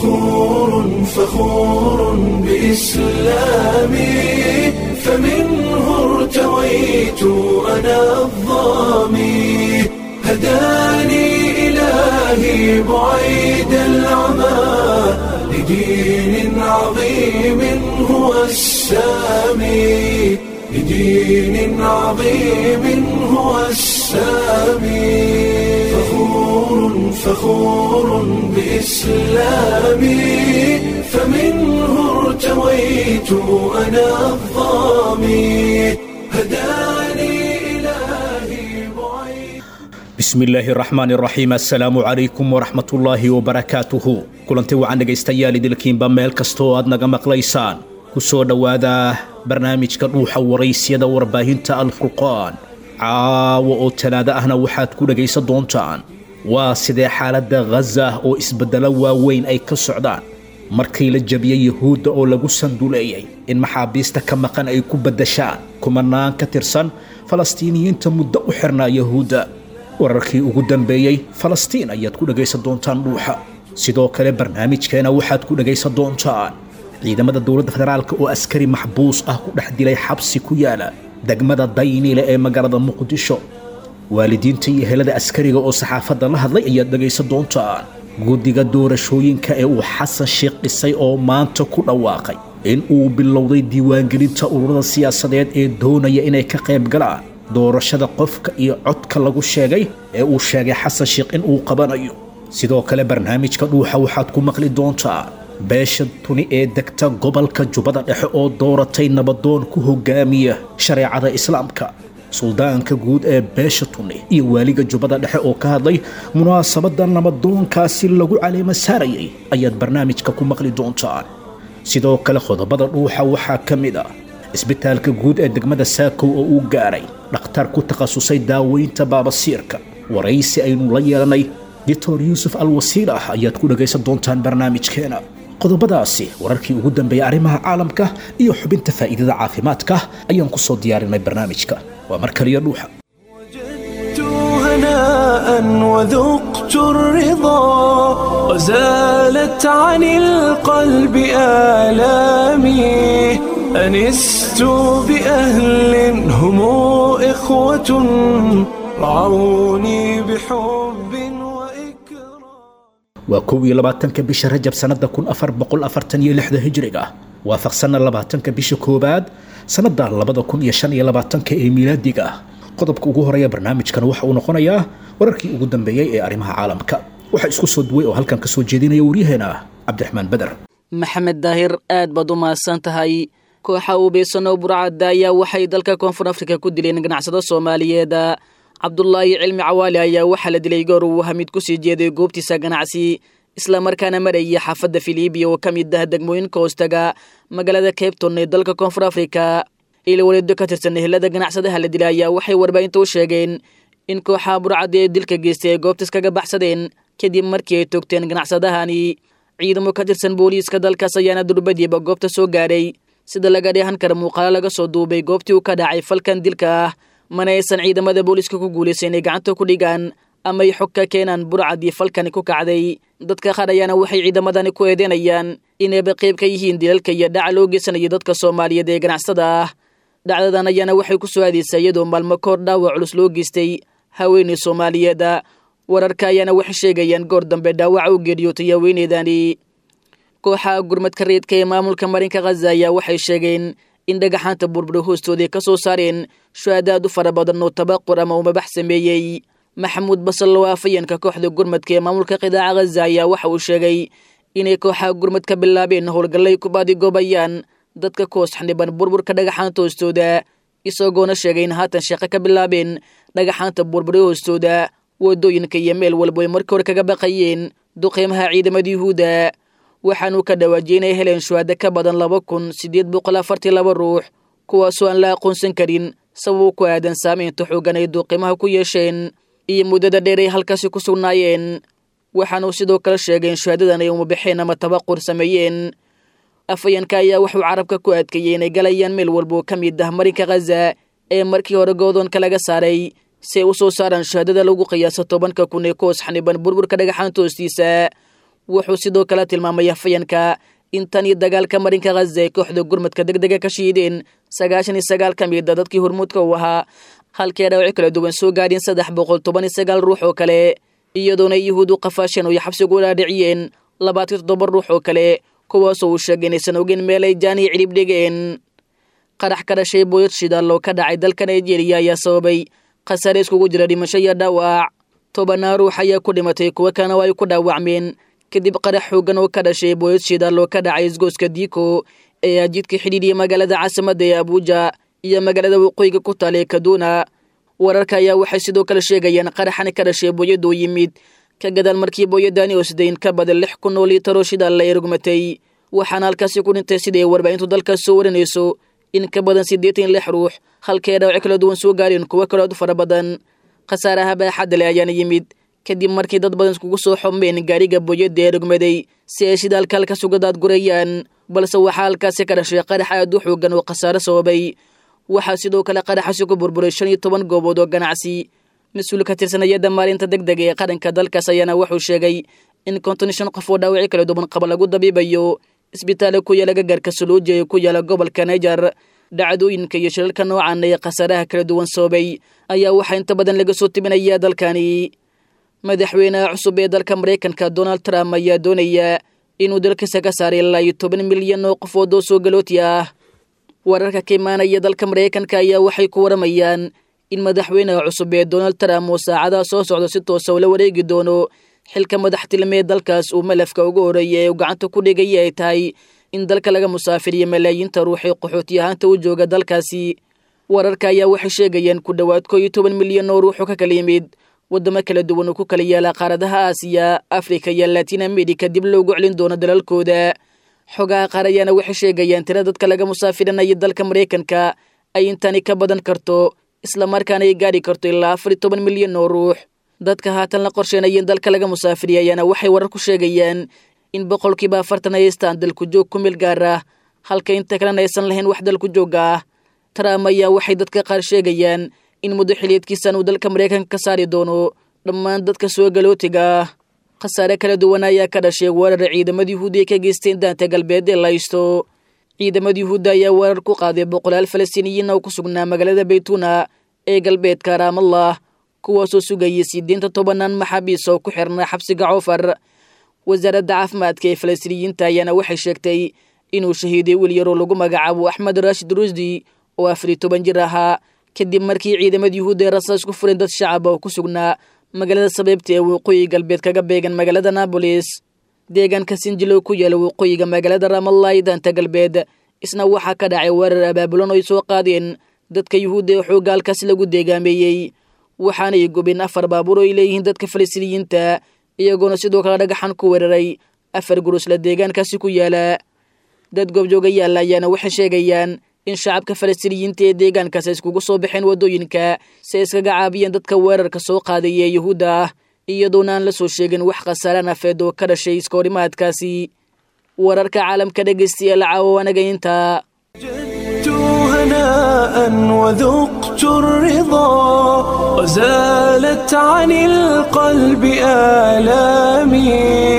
فخور فخور بإسلامي فمنه ارتويت أنا الظامي هداني إلهي بعيد العمى لدين عظيم هو السامي لدين عظيم هو السامي فخور فخور بإسلامي فمنه ارتويت أنا الظامي هداني إلهي بعيد bismillaahi raxmaani raxiim assalaamu calaykum waraxmatullaahi wabarakaatuhu kulanti wacan dhegaystayaal idilkiinba meel kasta oo aad naga maqlaysaan ku soo dhowaada barnaamijka dhuuxa waraysyada warbaahinta alfurqaan caawa oo talaado ahna waxaad ku dhegaysan doontaan waa sidee xaaladda khaza oo isbeddelo waaweyn ay ka socdaan markii la jabiyey yuhuudda oo lagu sanduleeyey in maxaabiista ka maqan ay ku beddashaan kumanaan ka tirsan falastiiniyiinta muddo u xirnaa yuhuudda wararkii ugu dambeeyey falastiin ayaad ku dhegaysan doontaan dhuuxa sidoo kale barnaamijkeena waxaad ku dhegaysan doontaan ciidamada dowladda federaalk oo askari maxbuus ah ku dhex dilay xabsi ku yaala degmada dayniile ee magaalada muqdisho waalidiinta iyo helada askariga oo saxaafadda la hadlay ayaad dhegaysan doontaan guddiga doorashooyinka ee uu xasan sheekh dhisay oo maanta ku dhawaaqay in uu bilowday diiwaangelinta ururada siyaasadeed ee doonaya inay ka qayb galaan doorashada qofka iyo codka lagu sheegay ee uu sheegay xasan sheekh in uu qabanayo sidoo kale barnaamijka dhuuxa waxaad ku maqli doontaa beesha tuni ee degta gobolka jubbada dhexe oo dooratay nabadoon ku hogaamiya shareecada islaamka suldaanka guud ee beesha tuni iyo waaliga jubbada dhexe oo ka hadlay munaasabadda nabadoonkaasi lagu caleema saarayay ayaad barnaamijka ku maqli doontaan sidoo kale qodobada dhuuxa waxaa ka mid ah isbitaalka guud ee degmada saakow oo uu gaaray dhakhtar ku takhasusay daaweynta baabasiirka waraysi aynu la yeelanay doctor yuusuf al wasiilah ayaad ku dhagaysan doontaan barnaamijkeena qodobadaasi wararkii ugu dambeeyay arrimaha caalamka iyo xubinta faa'iidada caafimaadka ayaan ku soo diyaarinay barnaamijka waa mar kaliya dhuuxa وجدت هناء وذقت الرضا وزالت عن القلب آلامي أنست بأهل هم إخوة رعوني بحب وإكرام waa kow iyo labaatanka bisha rajab sannada kun afar boqol afartan iyo lixda hijriga ah waafaqsanna labaatanka bisha koowaad sannada labada kun iyo shan iyo labaatanka ee miilaadiga ah qodobka ugu horeeya barnaamijkan waxa uu noqonayaa wararkii ugu dambeeyey ee arrimaha caalamka waxaa isku soo duway oo halkan ka soo jeedinaya waryaheena cabdiraxmaan beder maxamed daahir aad baad u mahadsan tahay kooxa ubeysano burcadda ayaa waxay dalka koonfur afrika ku dileen ganacsado soomaaliyeed cabdulaahi cilmi cawaali ayaa waxaa la dilay goor uu hamid kusii jeeday goobtiisa ganacsi islamarkaana marayay xaafadda filibiya oo ka mid ah degmooyinka hoostaga magaalada cabton ee dalka koonfur afrika ilwaleedo ka tirsan ehelada ganacsadaha la dilay ayaa waxay warbaahinta u sheegeen in kooxaha burcadda ee dilka geystay ay goobtas kaga baxsadeen kadib markii ay toogteen ganacsadahani ciidamo ka tirsan booliiska dalkaas ayaana durbadiiba goobta soo gaaray sida laga dheehan kara muuqaalo laga soo duubay goobtii uu ka dhacay falkan dilka ah mana aysan ciidamada booliiska ku guulaysa inay gacanta ku dhigaan ama ay xog ka keenaan burcadii falkani ku kacday dadka qaar ayaana waxay ciidamadani ku eedeynayaan inayba qayb ka yihiin dilalka iyo dhaca loo geysanaya dadka soomaaliyeed ee ganacsada ah dhacdadan ayaana waxay ku soo aadaysaa iyadoo maalmo koor dhaawac culus loo geystay haweeney soomaaliyeeda wararka ayaana waxay sheegayaan goor dambe dhaawaca u geeriyootay haweeneydani kooxaha gurmadka reedka ee maamulka marinka khaza ayaa waxay sheegeen in dhagaxaanta burbura hoostooda ka soo saareen shuhadaad u fara badan oo tabaqur ama umabax sameeyey maxamuud basal oo afayeenka kooxda gurmadka ee maamulka qidaaca khaza ayaa waxa uu sheegay inay kooxaha gurmad ka bilaabeen howlgallay ku baadigoobayaan dadka ku hoos xaniban burburka dhagaxaanta hoostooda isagoona sheegay in haatan shaqo ka bilaabeen dhagaxaanta burbura hoostooda wadooyinka iyo meel walba ay markii hore kaga baqayeen duqeymaha ciidamada yuhuudda waxaanuu ka dhawaajiyey inay heleen shuhada ka badan laba kun siddeed boqol afartii laba ruux kuwaasoo aan la aqoonsan karin sabab ku aadan saameynta xoogan ay duuqimaha ku yeesheen iyo muddada dheer ay halkaasi ku sugnaayeen waxaanuu sidoo kale sheegay in shuhadadan ay umabaxeen ama tabaqur sameeyeen afayeenka ayaa wuxuu carabka ku adkeeyey inay galayaan meel walba oo ka mid ah marinka khaza ee markii hore goodoonka laga saaray si ay u soo saaraan shahaadada lagu qiyaaso tobanka kun ee ku hoos xaniban burburka dhagaxaanta hoostiisa wuxuu sidoo kale tilmaamay afhayanka in tan iyo dagaalka marinka khaza ay kooxda gurmadka deg dega ka shiideen sagaashan iyo sagaal ka mida dadkii hormuudka u ahaa halkii dhaawaci kala duwan soo gaadheen saddex boqol toban iyo sagaal ruux oo kale iyadoona yuhuudu qafaasheen oo xabsigu dhaadhiciyeen labaatan toddoba ruux oo kale kuwaasoo uu sheegay inaysan ogeyn meel ay jaaniya cilib dhigeen qarax ka dhashay booyad shidaal oo ka dhacay dalka nigeria ayaa sababay khasaare iskugu jira dhimasho iyo dhaawac tobanaa ruux ayaa ku dhimatay kuwo kalena waa ay ku dhaawacmeen kadib qarax xoogan oo ka dhashay booyad shidaal oo ka dhacay isgooska diiko ee ajidka xidhiidhiya magaalada caasimadda ee abuuja iyo magaalada waqooyiga ku taala ee kaduna wararka ayaa waxay sidoo kale sheegayaan qaraxani ka dhashay booyadda oo yimid ka gadaal markii booyadani oo sidayn ka badan lix kun oo liitaro shidaal la erugmatay waxaana halkaasi ku dhintay siday warbaahintu dalkaas soo warinayso in ka badan siddeetan lix ruux halkay dhaawaci kala duwan soo gaareen kuwo kale aad u fara badan khasaaraha baaxadda leh ayaana yimid kadib markii dad badan iskugu soo xomeen gaariga booyadda ee rugmaday si ay shidaalka halkaas uga daadgurayaan balse waxaa halkaasi ka dhashay qarax aad u xoogan oo khasaare sababay waxaa sidoo kale qaraxaasi ku burburay shan iyo toban goobood oo ganacsi mas-uul ka tirsanayada maalinta deg dega ee qaranka dalkaas ayaana wuxuu sheegay in konton iyo shan qof oo dhaawaci kala duwan qaba lagu dabiibayo isbitaala ku yaala gagarka suluuji ee ku yaala gobolka niger dhacdooyinka iyo shilalka noocan ee khasaaraha kala duwan sababay ayaa waxaa inta badan laga soo tibinayaa dalkani madaxweynaha cusub ee dalka maraykanka donald trump ayaa doonaya inuu dalkiisa ka saaray ilaa iyo toban milyan oo qofood oo soo galooti ah wararka ka imaanaya dalka maraykanka ayaa waxay ku waramayaan in madaxweynaha cusub ee donald trump uu saacadaha soo socdo si toosa ula wareegi doono xilka madaxtilmee dalkaas uu malafka ugu horeeya ee uu gacanta ku dhigaya ay tahay in dalka laga musaafiriyo malaayiinta ruux ee qaxooti ahaanta u jooga dalkaasi wararka ayaa waxay sheegayaan ku dhowaad koo iyo toban milyan oo ruuxu ka kala yimid waddamo kala duwan oo ku kala yaala qaaradaha aasiya afrika iyo latin america dib loogu celin doono dalalkooda xogaha qaar ayaana waxay sheegayaan tira dadka laga musaafirinaya dalka maraykanka ay intani ka badan karto islamarkaana ay gaadhi karto ilaa afar iyo toban milyan oo ruux dadka haatan la qorsheenaya in dalka laga musaafiriya ayaana waxay warar ku sheegayaan in boqolkiiba afartan ay haystaan dalku joog ku meel gaar ah halka inta kalena aysan lahayn wax dalku joog ah trump ayaa waxay dadka qaar sheegayaan in muddo xiliyeedkiisan uu dalka maraykanka ka saari doono dhammaan dadka soo galootiga ah khasaare kala duwan ayaa ka dhashay weerar ciidamada yuhuudi ay ka geysteen daanta galbeed ee laysto ciidamada yuhuudda ayaa weerar ku qaaday boqolaal falastiiniyiin oo ku sugnaa magaalada baytuna ee galbeedka raamallah kuwaasoo sugayay sideenta tobanaan maxaabiis oo ku xirnaa xabsiga coofar wasaaradda caafimaadka ee falastiiniyiinta ayaana waxay sheegtay inuu shahiiday wiil yaroo lagu magacaabo axmed rashid rusdi oo afar iyo toban jir ahaa kadib markii ciidamada yuhuudda ay rasaas ku fureen dad shacab oo ku sugnaa magaalada sabeybta ee waqooyi galbeed kaga beegan magaalada nabolis deegaanka sinjilo ku yaala waqooyiga magaalada ramallah ee daanta galbeed isna waxaa ka dhacay weerar abaabulan oo ay soo qaadeen dadka yuhuudda ee xoogga halkaasi lagu deegaameeyey waxaanay gubeen afar baabuur oo ay leeyihiin dadka falastiiniyiinta iyagoona sidoo kale dhagaxan ku weeraray afar gurusla deegaankaasi ku yaala dad goobjooga yaalla ayaana waxay sheegayaan in shacabka falastiiniyiinta ee deegaankaas ay iskugu soo baxeen waddooyinka si ay iskaga caabiyeen dadka weerarka soo qaadaya ee yuhuudda ah iyadoona aan la soo sheegin wax khasaare nafeed oo ka dhashay iskahorimaadkaasi wararka caalamka dhegaystayaal caawo anaga intaa وجدت هناء وذقت الرضا وزالت عن القلب آلامي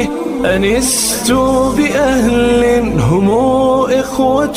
أنست بأهل هم إخوة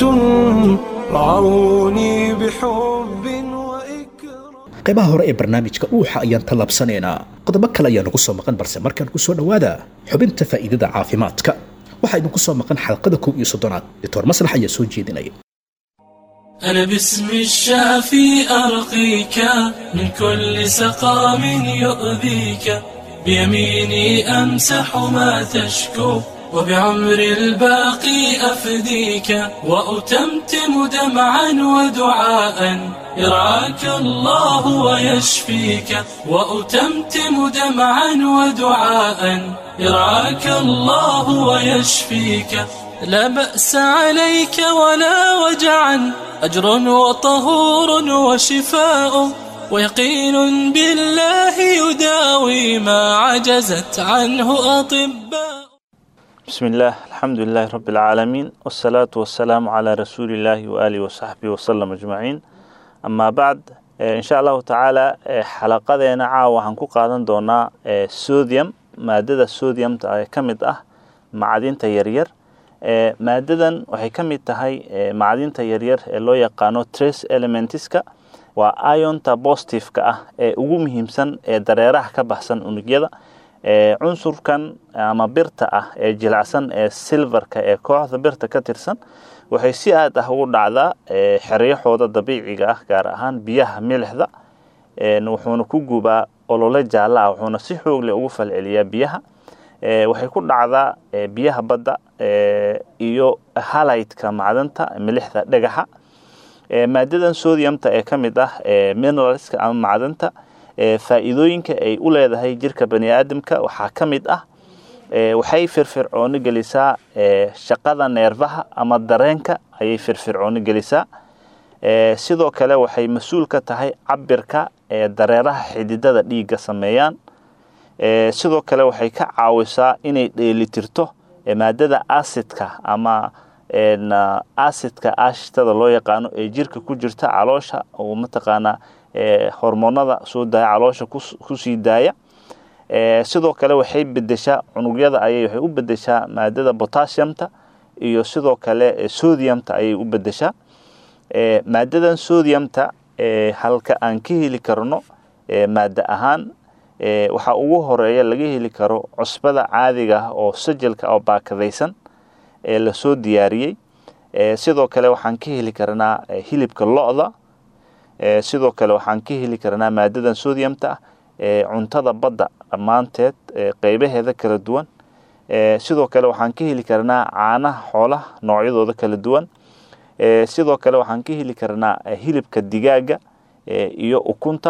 رعوني بحب وإكرام qaybaha hore ee barnaamijka uuxa ayaan tallaabsanaynaa qodobo kale ayaa nagu soo maqan balse markaan ku soo dhowaada xubinta faa'iidada caafimaadka waxaa idinku soo maqan xalqada kow iyo soddonaad doctor maslax ayaa soo jeedinaya أنا باسم الشافي أرقيك من كل سقام يؤذيك بيميني أمسح ما تشكو وبعمر الباقي أفديك وأتمتم دمعا ودعاء يرعاك الله ويشفيك وأتمتم دمعا ودعاء يرعاك الله ويشفيك لا بأس عليك ولا وجعا أجر وطهور وشفاء ويقين بالله يداوي ما عجزت عنه أطباء بسم الله الحمد لله رب العالمين والصلاة والسلام على رسول الله وآله وصحبه وسلم أجمعين أما بعد إن شاء الله تعالى xalaqadeena caawa waxaan ku qaadan doonaa sodium maadada sodiumta ee ka mid ah macdinta yaryar maadadan waxay ka mid tahay macdinta yaryar ee loo yaqaano trace elementiska waa ionta positiveka ah ee ugu muhiimsan ee dareeraha ka baxsan unugyada cunsurkan ama birta ah ee jilacsan ee silverka ee kooxda birta ka tirsan waxay si aad ah ugu dhacdaa xeryaxooda dabiiciga ah gaar ahaan biyaha milixda wuxuuna ku gubaa olole jaalla ah wuxuuna si xoogle ugu falceliyaa biyaha waxay ku dhacdaa biyaha badda iyo halaydka macdanta milixda dhagaxa maadadan sodiumta ee ka mid ah mineralska ama macdanta faa'iidooyinka ay u leedahay jirka bani aadamka waxaa ka mid ah waxay firfircooni gelisaa shaqada neerfaha ama dareenka ayay firfircooni gelisaa sidoo kale waxay mas-uul ka tahay cabirka dareeraha xididada dhiigga sameeyaan sidoo kale waxay ka caawisaa inay dheelitirto maadada acidka ama acidka ashtada loo yaqaano ee jirka ku jirta caloosha oo mataqaanaa hormoonada soo daaya caloosha kusii daaya sidoo kale waxay bedeshaa cunugyada ayay waxay u bedeshaa maadada potassiumta iyo sidoo kale sodiumta ayay u bedeshaa maadadan sodiumta halka aan ka heli karno maada ahaan waxaa ugu horeeya laga heli karo cusbada caadiga ah oo sajalka oo baakadaysan ee lasoo diyaariyey sidoo kale waxaan ka heli karnaa hilibka lo-da sidoo kale waxaan ka heli karnaa maadadan sodiumta ah cuntada badda dhammaanteed qeybaheeda kala duwan sidoo kale waxaan ka heli karnaa caanaha xoolaha noocyadooda kala duwan sidoo kale waxaan ka heli karnaa hilibka digaaga iyo ukunta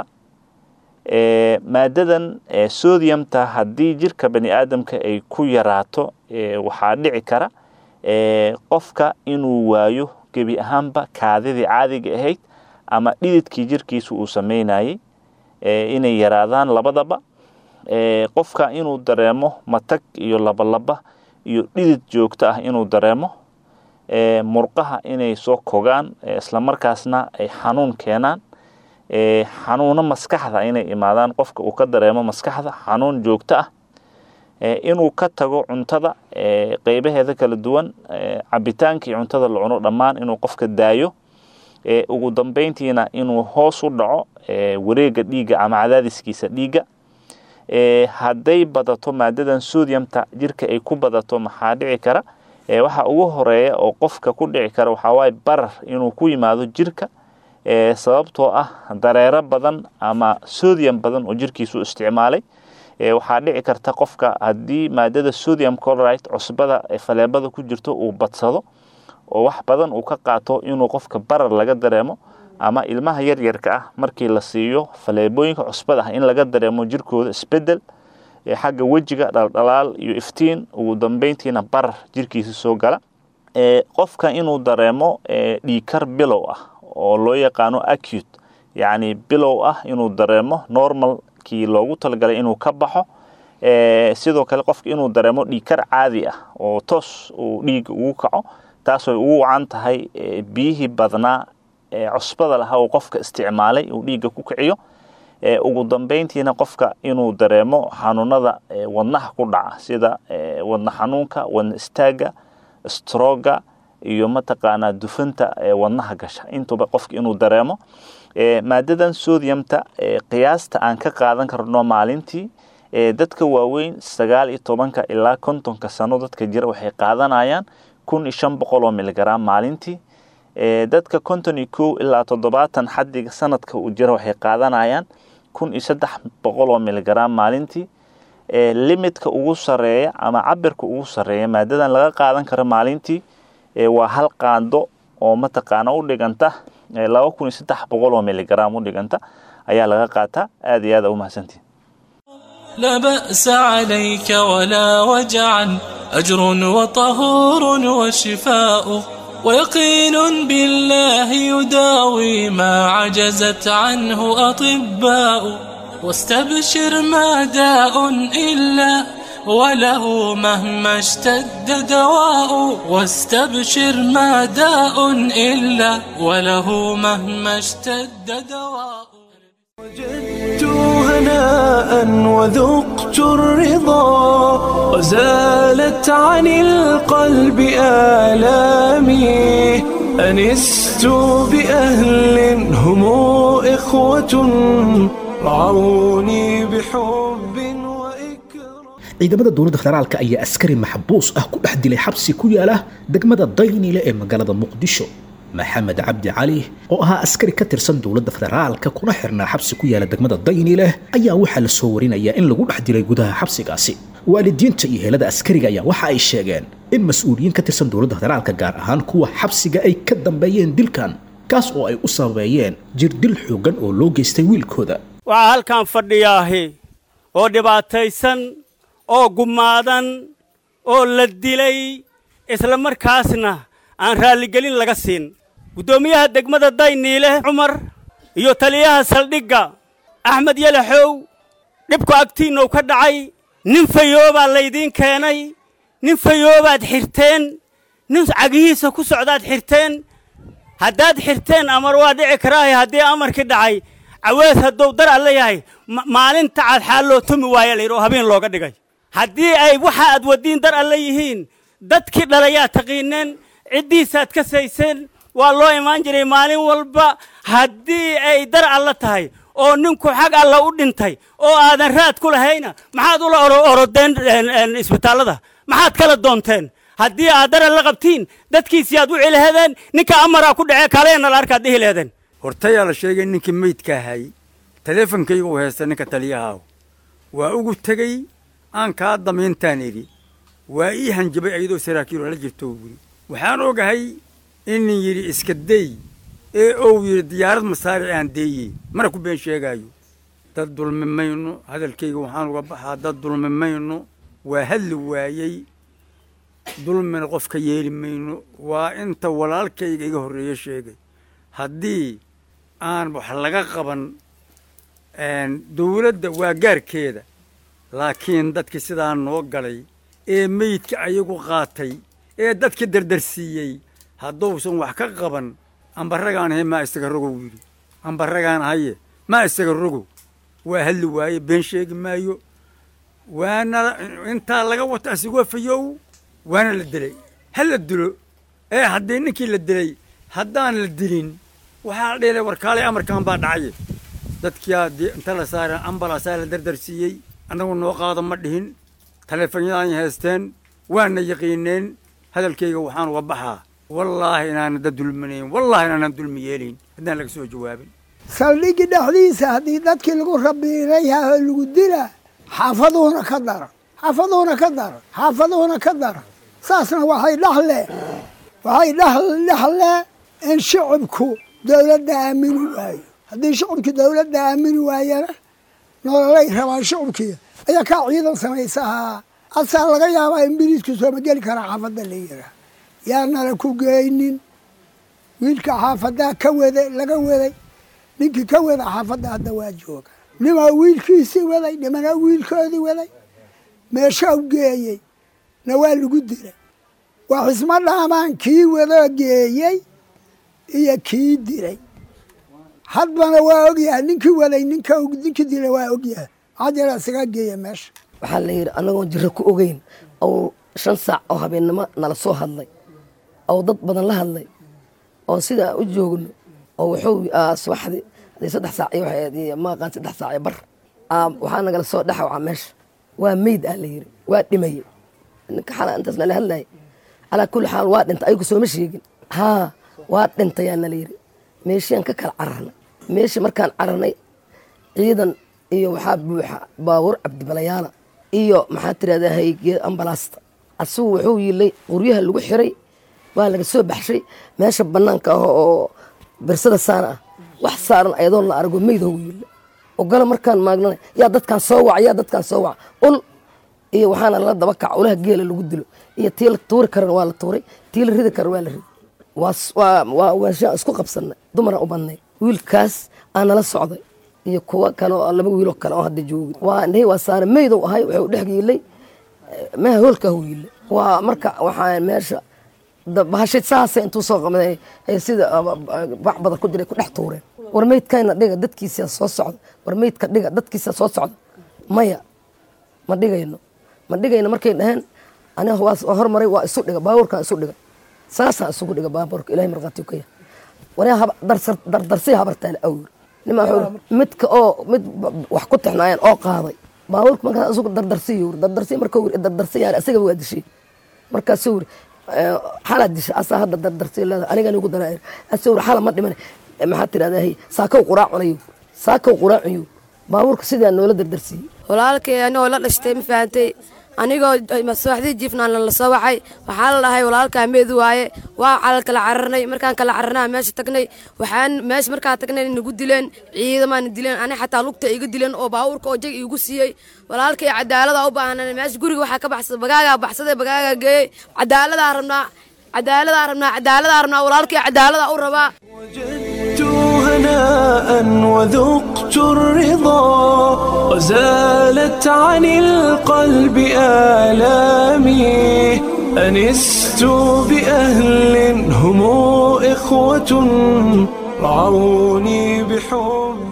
maadadan sodiumta haddii jirka bani aadamka ay ku yaraato waxaa dhici kara qofka inuu waayo gebi ahaanba kaadidii caadiga ahayd ama dhididkii jirkiisa uu sameynayey inay yaraadaan labadaba qofka inuu dareemo matag iyo labalaba iyo dhidid joogto ah inuu dareemo murqaha inay soo kogaan islamarkaasna ay xanuun keenaan xanuuno maskaxda inay imaadaan qofka uu ka dareemo maskaxda xanuun joogto ah inuu ka tago cuntada qeybaheeda kala duwan cabitaankii cuntada la cuno dhammaan inuu qofka daayo ugu dambeyntiina inuu hoos u dhaco wareega dhiigga ama cadaadiskiisa dhiigga hadday badato maadadan sodiumta jirka ay ku badato maxaa dhici kara waxa ugu horeeya oo qofka ku dhici kara waxawaaye barar inuu ku yimaado jirka sababtoo ah dareero badan ama sodium badan oo jirkiisu isticmaalay waxaa dhici karta qofka haddii maadada sodium colorite cusbada faleebada ku jirto uu badsado oo wax badan uu ka qaato inuu qofka barar laga dareemo ama ilmaha yaryarka ah markii la siiyo faleebooyinka cusbada ah in laga dareemo jirkooda isbedel xagga wejiga dhaldhalaal iyo iftiin ugu dambeyntiina barar jirkiisa soo gala qofka inuu dareemo dhiikar bilow ah oo loo yaqaano acute yacni bilow ah inuu dareemo normalkii loogu talagalay inuu ka baxo sidoo kale qofka inuu dareemo dhiikar caadi ah oo toos uu dhiiga ugu kaco taasooy ugu wacan tahay biyihii badnaa cusbada lahaa uu qofka isticmaalay uu dhiigga ku kiciyo ugu dambeyntiina qofka inuu dareemo xanuunada wadnaha ku dhaca sida wadna xanuunka wadna istaaga stroga iyo mataqaanaa dufanta wadnaha gasha intuba qofka inuu dareemo maadadan sodiumta qiyaasta aan ka qaadan karno maalintii dadka waaweyn sagaal iyo tobanka ilaa kontonka sano dadka jira waxay qaadanayaan kun iyo shan boqol oo miligram maalintii dadka konton iyo kow ilaa toddobaatan xadiga sanadka uu jira waxay qaadanayaan kun iyo saddex boqol oo miligram maalintii limidka ugu sareeya ama cabirka ugu sareeya maadadan laga qaadan karo maalintii waa hal qaando oo mataqaana u dhiganta laba kun iyo saddex boqol oo miligram u dhiganta ayaa laga qaataa aad iyo aad a umahadsantihin لا بأس عليك ولا وجعا أجر وطهور وشفاء ويقين بالله يداوي ما عجزت عنه أطباء واستبشر ما داء إلا وله مهما اشتد دواء واستبشر ما داء إلا وله مهما اشتد دواء وجدت هناء وذقت الرضا وزالت عن القلب آلامي أنست بأهل هم إخوة رعوني بحب وإكرام ciidamada dowladda federaalka ayaa askari maxbuus ah ku dhex dilay xabsi ku yaala degmada daynile ee magaalada muqdisho maxamed cabdi cali oo ahaa askari ka tirsan dowladda federaalka kuna xirnaa xabsi ku yaala degmada daynile ayaa waxaa la soo warinayaa in lagu dhex dilay gudaha xabsigaasi waalidiinta iyo helada askariga ayaa waxa ay sheegeen in mas-uuliyiin ka tirsan dowladda federaalka gaar ahaan kuwa xabsiga ay ka dambeeyeen dilkan kaas oo ay u sababeeyeen jirdil xooggan oo loo geystay wiilkooda waxaa halkan fadhiyaahi oo dhibaataysan oo gumaadan oo la dilay isla markaasna aan raalligelin laga siin guddoomiyaha degmada dayniile cumar iyo taliyaha saldhigga axmed yalaxow dhibku agtiinnou ka dhacay nin fayoobaa laydiin keenay nin fayoobaad xirteen nin cagihiisa ku socdaad xirteen haddaad xirteen amar waa dhici karaahe haddii amarkii dhacay cawees hadduu dar alla yahay maalinta cad xaal loo tumi waaya layidhi oo habeen looga dhigay haddii ay waxa aad waddiin dar alla yihiin dadkii dhalayaa taqiineen ciddiisaad ka sayseen waa loo imaan jiray maalin walba haddii ay dar alla tahay oo ninku xag alla u dhintay oo aadan raad ku lahayna maxaad ula orodeen isbitaallada maxaad kala doonteen haddii aad daran la qabtiin dadkiisii aad u celihadeen ninka amaraa ku dhacee kaleena la arkaad dhihi leedeen hortayaa la sheegay ninkii meydka ahay taleefonkaygu uu haysta ninka taliyahaaw waa ugu tegey aan kaa damiintaan idhi waa ii hanjabay ayadoo saraakiil oo la jirto buuri waxaan ogahay inin yidhi iska dey ee ou yidhi diyaarad masaaric aan deeyey mana ku been sheegaayo dad dulmi mayno hadalkayga waxaan uga baxaa dad dulmi mayno waa hadli waayey dulmina qofka yeeli mayno waa inta walaalkayga iga horreeye sheegay haddii aan wax laga qaban dawladda waa gaarkeeda laakiin dadkii sidaa noo galay ee meydka ayagu qaatay ee dadka dardarsiiyey hadduusan wax ka qaban ambaragaan ahay maa isaga rogow yidhi ambaragaan ahaye maa isaga rogow waa hadli waaye been sheegi maayo waana intaa laga wato asigoo fayow waana la dilay ha la dilo ee haddii ninkii la dilay haddaan la dilin waxaa la dhihilay warkaalay amarkan baa dhacaye dadkiyaa dee inta la saara ambalaasaa la dardarsiiyey annagu noo qaada ma dhihin taleefonyadaan haysteen waana yaqiineen hadalkayga waxaan uga baxaa wallaahi inaana dad dulminayn wallaahi inaanaan dulmi yeelayn haddaan laga soo jawaabin saldhigii dhexdiisa haddii dadkii lagu rabiinayaha oo lagu dilaa xaafaduhuna ka daran xaafaduhuna ka daran xaafaduhuna ka daran saasna waxay dhaxle waxay dhexle in shicibku dawladda aamini waayo haddii shicibkii dawladda aamini waayana nololay rabaan shicibkii ayaa kaa ciidan samaysahaa asaa laga yaabaa in biliisku sooma geli karaa xaafadda la yiraa yaanala ku geynin wiilka xaafaddaa ka waday laga waday ninkii ka wada xaafadda hadda waa jooga nimaa wiilkiisii waday nimanaa wiilkoodii waday meeshaa u geeyey na waa lagu dilay waa xismo dhaamaan kii wadoo geeyey iyo kii dilay hadbana waa ogyahay ninkii waday ninka ninkii dilay waa ogyahay maxaa jira isagaa geeya meesha waxaa la yidhi annagoon jirro ku ogeyn oo shan saac oo habeennimo nala soo hadlay oo dad badan la hadlay oo sidaa u joogno oo wuxuu subaxdii hadii saddex saac iyo waxay ma aqaan saddex saac iyo bar waxaa nagala soo dhexawca meesha waa meyd ah la yidhi waa dhimayey ninka xala intaas nala hadlayay calaa kulli xaal waa dhintay ayagu sooma sheegin haa waa dhintayaa nala yidhi meeshiaan ka kala cararnay meeshii markaan cararnay ciidan iyo waxaa buuxa baabuur cabdibalayaala iyo maxaa tirahdaa haygeed ambalaasta asigu wuxuu yilay qoryaha lagu xiray waa laga soo baxshay meesha banaanka ah oo birsada saana ah wax saaran ayadoo la arago meydahu yila ogala markaan maagnana yaa dadkaan soo waca yaa dadkaan soo waca ul iyo waxaana la daba kaca ulaha geela lagu dilo iyo tii la tuuri karana waa la tuuray tii la ridi karana waa la ridi waa waashaan isku qabsanay dumaran u badnay wiilkaas aa nala socday iyo kuwa kale oo laba wiiloo kale oo hadda joogi waa indhahi waa saare meydow ahay wuxuu dhex yiilay meha hoolka hu yiilay waa marka waxaa meesha bahashay saasay intuu soo qabday sida bac badan ku jiray ku dhex tuureen war meydkayna dhiga dadkiisa soo socda war meydka dhiga dadkiisa soo socda maya ma dhigayno ma dhigayno markay dhaheen aniga waa hormaray waa isu dhiga baabuurkaan isu dhiga saasaan isugu dhiga baabuurka ilahay markhaati ka yahay waryaa dardarsay habartaale awr nima midka oo mid wax ku tixnaayeen oo qaaday baabuurka markaas isugu dardarsiy yuri dardarsiy marka wuri dardarsiy yaani asagaba waa dishay markaasuu wuri xalaa disha asaa hadda dardarsiy leedahay aniga nigu daraa asuu wuri xala ma dhiman maxaa tirahdaa hey saakow quraacunayo saakow quraacunayo baabuurka sidaa noola dardarsiiyey walaalkay anigoo la dhashtay ma fahantay anigoo masooxdii jiifnaan la soo waxay waxaa la dhahay walaalkaa meedu waaye waa calal kala cararnay markaan kala cararnaa meesha tagnay waxaan meesha markaa tagnay nagu dileen ciidamaana dileen ani xataa lugta iga dileen oo baabuurka oo jag iigu siiyey walaalkay cadaalada u baahanan meesha guriga waxaa ka baxsaday bagaagaa baxsaday bagaagaa geeyey cadaaladaa rabnaa cadaaladaa rabnaa cadaaladaa rabnaa walaalkay cadaaladaa u rabaa وجدت هناء وذقت الرضا وزالت عن القلب آلامي أنست بأهل هم إخوة رعوني بحب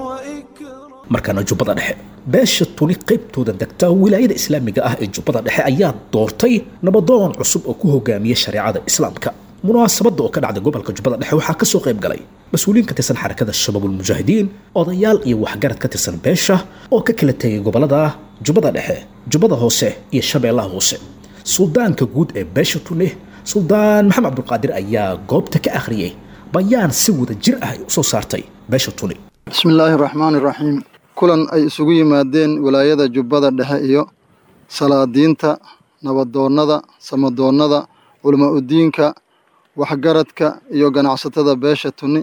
وإكرام markaana jubbada dhexe beesha tuni qaybtooda degta wilaayada islaamiga ah ee jubbada dhexe ayaa doortay nabadoon cusub oo ku hogaamiya shareecada islaamka munaasabadda oo ka dhacday gobolka jubbada dhexe waxaa kasoo qayb galay mas-uuliyiin ka tirsan xarakada shabaabulmujaahidiin odayaal iyo waxgarad ka tirsan beesha oo ka kala tegay gobolada jubbada dhexe jubbada hoose iyo shabeellaha hoose suldaanka guud ee beesha tuni suldaan maxamed cabdulqaadir ayaa goobta ka akhriyey bayaan si wada jir ah ay usoo saartay beesha tuni bismi illaahi raxmaani raxiim kulan ay isugu yimaadeen wilaayada jubbada dhexe iyo salaadiinta nabadoonnada samadoonnada culama udiinka waxgaradka iyo ganacsatada beesha tuni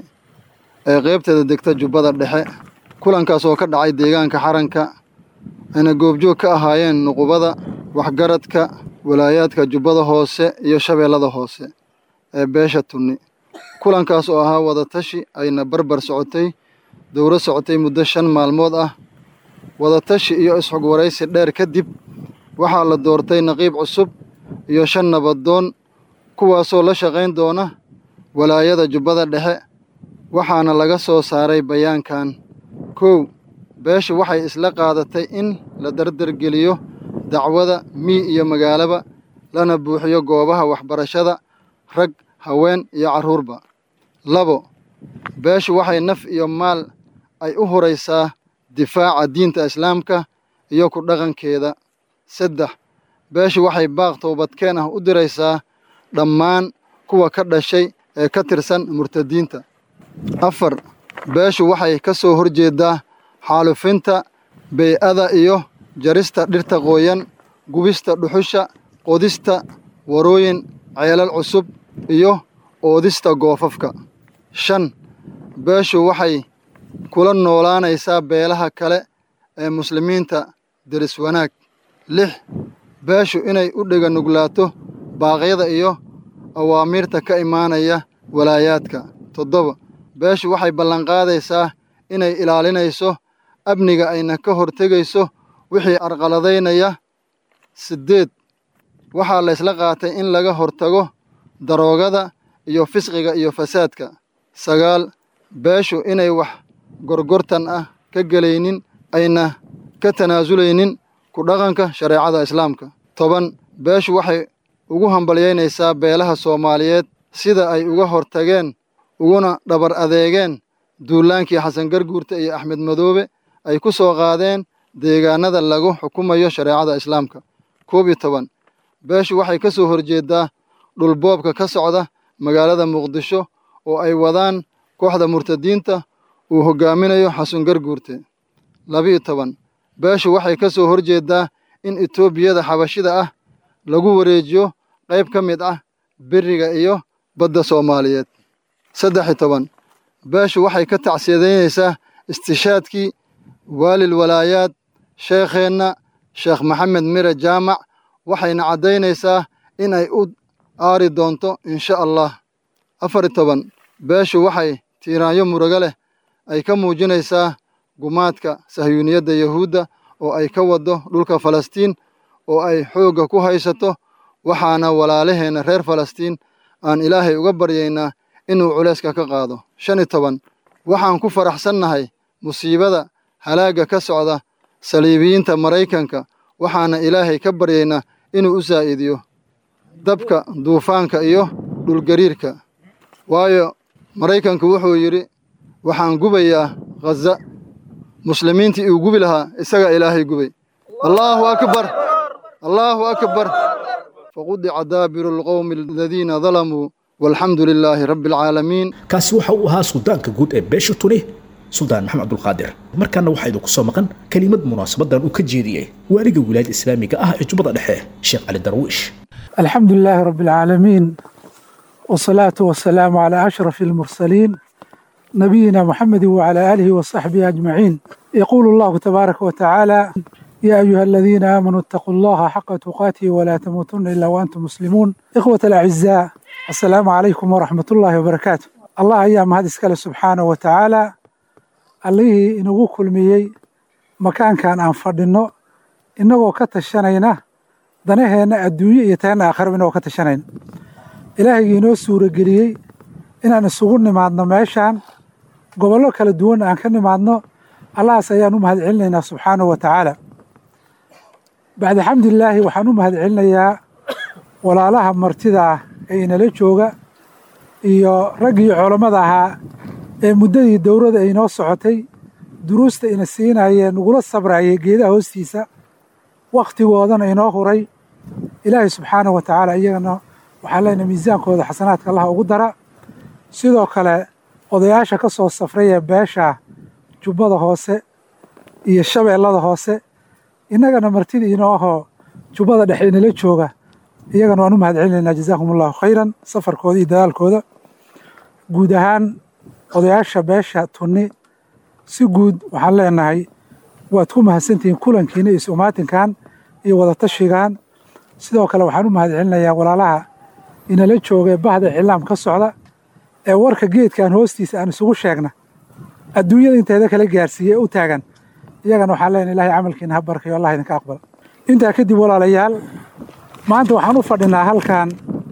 ee qaybteeda degta jubbada dhexe kulankaas oo ka dhacay deegaanka xaranka ayna goobjoog ka ahaayeen nuqubada waxgaradka walaayaadka jubbada hoose iyo shabeellada hoose ee beesha tuni kulankaas oo ahaa wadatashi ayna barbar socotay dowro socotay muddo shan maalmood ah wadatashi iyo isxog waraysi dheer kadib waxaa la doortay naqiib cusub iyo shan nabadoon kuwaasoo la shaqayn doona walaayada jubbada dhexe waxaana laga soo saaray bayaankan kow beeshu waxay isla qaadatay in la dardargeliyo dacwada mii iyo magaalaba lana buuxiyo goobaha waxbarashada rag haween iyo carruurba labo beeshu waxay naf iyo maal ay u huraysaa difaaca diinta islaamka iyo ku dhaqankeeda saddex beeshu waxay baaq toobadkeen ah u diraysaa dhammaan kuwa ka dhashay ee ka tirsan murtadiinta afar beeshu waxay ka soo horjeeddaa xaalufinta bey-ada iyo jarista dhirta qooyan gubista dhuxusha qodista warooyin ceelal cusub iyo oodista goofafka shan beeshu waxay kula noolaanaysaa beelaha kale ee muslimiinta deris wanaag lix beeshu inay u dhega nuglaato baaqyada iyo awaamiirta ka imaanaya walaayaadka toddoba beeshu waxay ballanqaadaysaa inay ilaalinayso amniga ayna ka hortegayso wixii arqaladaynaya siddeed waxaa laysla qaatay in laga hortago daroogada iyo fisqiga iyo fasaadka sagaal beeshu inay wax gorgortan ah ka gelaynin ayna ka tanaasulaynin ku dhaqanka shareecada islaamka toban beeshu waxay ugu hambalyaynaysaa beelaha soomaaliyeed sida ay uga hortageen uguna dhabar adeegeen duulaankii xasan garguurta iyo axmed madoobe ay ku soo qaadeen deegaanada lagu xukumayo shareecada islaamka koob iyo toban beeshu waxay ka soo horjeeddaa dhulboobka ka socda magaalada muqdisho oo ay wadaan kooxda murtadiinta uu hoggaaminayo xasan garguurte labiyo toban beeshu waxay ka soo horjeeddaa in etoobiyada xabashida ah lagu wareejiyo qayb ka mid ah beriga iyo badda soomaaliyeed saddex iyo toban beeshu waxay ka tacsiyadaynaysaa istishaadkii waalil walaayaad sheekheenna sheekh maxamed mire jaamac waxayna caddaynaysaa in ay u aari doonto insha allah afar iyo toban beeshu waxay tiiraanyo murugo leh ay ka muujinaysaa gumaadka sahyuuniyadda yahuudda oo ay ka waddo dhulka falastiin oo ay xoogga ku haysato waxaana walaalaheenna reer falastiin aan ilaahay uga baryaynaa inuu culayska ka qaado shan iyo toban waxaan ku faraxsannahay musiibada halaagga ka socda saliibiyiinta maraykanka waxaana ilaahay ka baryaynaa inuu u saa'idiyo dabka duufaanka iyo dhulgariirka waayo maraykanku wuxuu yidhi waxaan gubayaa khaza muslimiintii uu gubi lahaa isagaa ilaahay gubay allaahu akbar allaahu akbar faqudica daabiru alqowmi aladiina dalamuu walxamdu lilaahi rabbi alcaalamiin kaasi waxa uu ahaa suldaanka guud ee beesha tuni suldaan maxamed cabdulqaadir markaana waxaa idinku soo maqan kelimad munaasabadan uu ka jeediyey waaliga wilaayada islaamiga ah ee jubbada dhexe sheekh cali darwiish الحمد لله رب العالمين والصلاة والسلام على أشرف المرسلين نبينا محمد وعلى آله وصحبه أجمعين يقول الله تبارك وتعالى يا أيها الذين آمنوا اتقوا الله حق تقاته ولا تموتن إلا وأنتم مسلمون إخوة الأعزاء السلام عليكم ورحمة الله وبركاته الله أيام هذا سكال سبحانه وتعالى الله إنه كل ميي مكان كان أنفردنه إنه كتشنينه danaheenna adduunye iyo teenna aakhiraba inoo ka tashanayn ilaahayga inoo suurageliyey inaan isugu nimaadno meeshaan gobollo kala duwan aan ka nimaadno allahaas ayaan u mahad celinaynaa subxaanahu wa tacaala bacda xamdilaahi waxaan u mahad celinayaa walaalaha martida ah ee inala jooga iyo raggii culammada ahaa ee muddadii dowladda ay inoo socotay duruusta ina siinayeen nagula sabrayay geedaha hoostiisa wakhtigoodana inoo huray ilaahay subxaanahu wa tacaala iyagana waxaan leenahay miisaankooda xasanaadka allaha ugu dara sidoo kale odayaasha ka soo safraya beesha jubbada hoose iyo shabeellada hoose innagana martida inoo ahoo jubbada dhexe inala jooga iyagana waan u mahad celinaynaa jazaakum allahu khayran safarkooda iyo dadaalkooda guud ahaan odayaasha beesha tunni si guud waxaan leenahay waad ku mahadsantihiin kulankiina iyo isumaatinkan iyo wadatashigan sidoo kale waxaan u mahad celinayaa walaalaha inala jooga ee bahda cilaam ka socda ee warka geedkan hoostiisa aan isugu sheegna adduunyada inteeda kala gaarsiiye u taagan iyagana waxaan leenahay ilahay camalkiina ha barkayo allah idinka aqbala intaa kadib walaalayaal maanta waxaan u fadhinaa halkan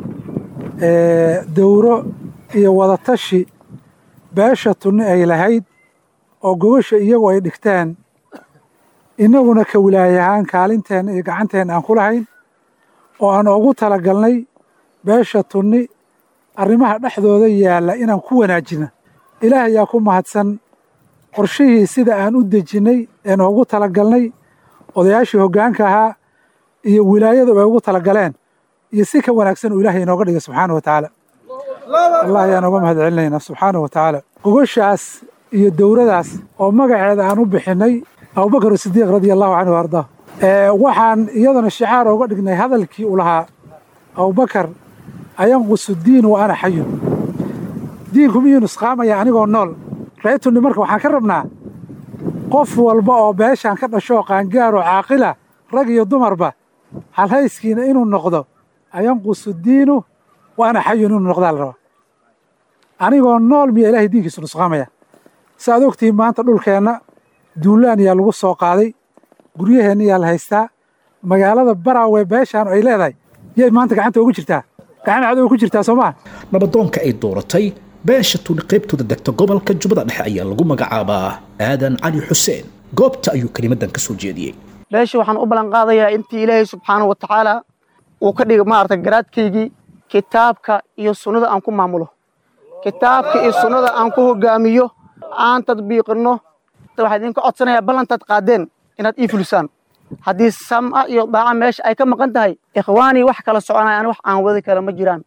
dowro iyo wadatashi beesha tunni ay lahayd oo gogasha iyagu ay dhigteen innaguna ka wilaayahaan kaalinteenna iyo gacanteenna aan ku lahayn oo aan ugu talagalnay beesha tunni arrimaha dhexdooda yaalla inaan ku wanaajino ilaah ayaa ku mahadsan qorshihii sida aan u dejinnay ee noogu talagalnay odayaashii hoggaanka ahaa iyo wilaayadu ay ugu talagaleen iyo si ka wanaagsan uu ilaahay inooga dhigay subxaana wa tacaala allah ayaan uga mahad celinaynaa subxaana wa tacaala gogashaas iyo dowradaas oo magaceeda aan u bixinnay abubakar sidiiq radia allahu canhu ardaa waxaan iyadana shicaar ooga dhignay hadalkii u lahaa abubakar ayanqusu diin wa ana xayun diinku miyuu nusqaamaya anigoo nool reetunni marka waxaan ka rabnaa qof walba oo beeshaan ka dhashoo qaangaaroo caaqila rag iyo dumarba halhayskiina inuu noqdo ayanqusu diinu wa ana xayun inuu noqdaa la rabaa anigoo nool miyaa ilahay diinkiisu nusqaamaya saaad ogtihiin maanta dhulkeenna duulaan yaa lagu soo qaaday guryaheenna yaa la haystaa magaalada baraawe beeshaan ay leedahay yay maanta gacanta ugu jirtaa gacan cadow ku jirtaa soo maha nabadoonka ay dooratay beesha tuni qaybtooda degta gobolka jubbada dhexe ayaa lagu magacaabaa aadan cali xuseen goobta ayuu kelimadan ka soo jeediyey beesha waxaan u ballan qaadayaa intii ilaahay subxaana wa tacaala uu ka dhiga maarata garaadkaygii kitaabka iyo sunnada aan ku maamulo kitaabka iyo sunnada aan ku hogaamiyo aan tadbiiqinno waxaa idinka codsanayaa ballantaad qaadeen inaad ii fulisaan haddii sam'a iyo daaca meesha ay ka maqan tahay ikhwaanii wax kala soconayaan wax aan wadi kale ma jiraan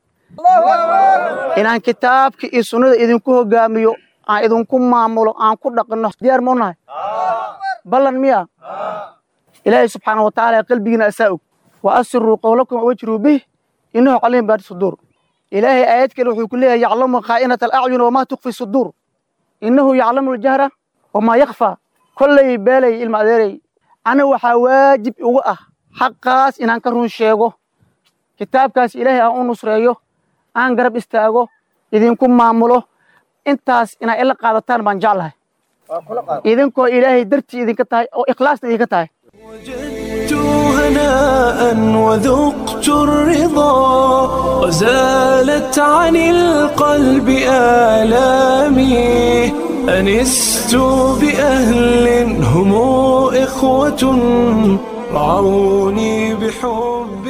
inaan kitaabka iyo sunnada idinku hogaamiyo aan idinku maamulo aan ku dhaqinno diyaar ma u nahay ballan miya ilaahay subxaana wa tacaala qalbigiina asaa og wa asiruu qowlakum wajruu bih innahu caliim baati suduur ilaahay aayad kale wuxuu ku leeyahay yaclamu khaa'inata alacyun wamaa tukfi suduur innahu yaclamu aljahra wamaa yakfaa kollay beelay ilma adeeray ana waxaa waajib ugu ah xaqaas inaan ka run sheego kitaabkaas ilaahay aan u nusreeyo aan garab istaago idinku maamulo intaas inaa ila qaadataan baan jeclahay idinkoo ilaahay dartii idinka tahay oo ikhlaasna idinka tahay هناء وذقت الرضا وزالت عن القلب آلامي أنست بأهل هم إخوة رعوني بحب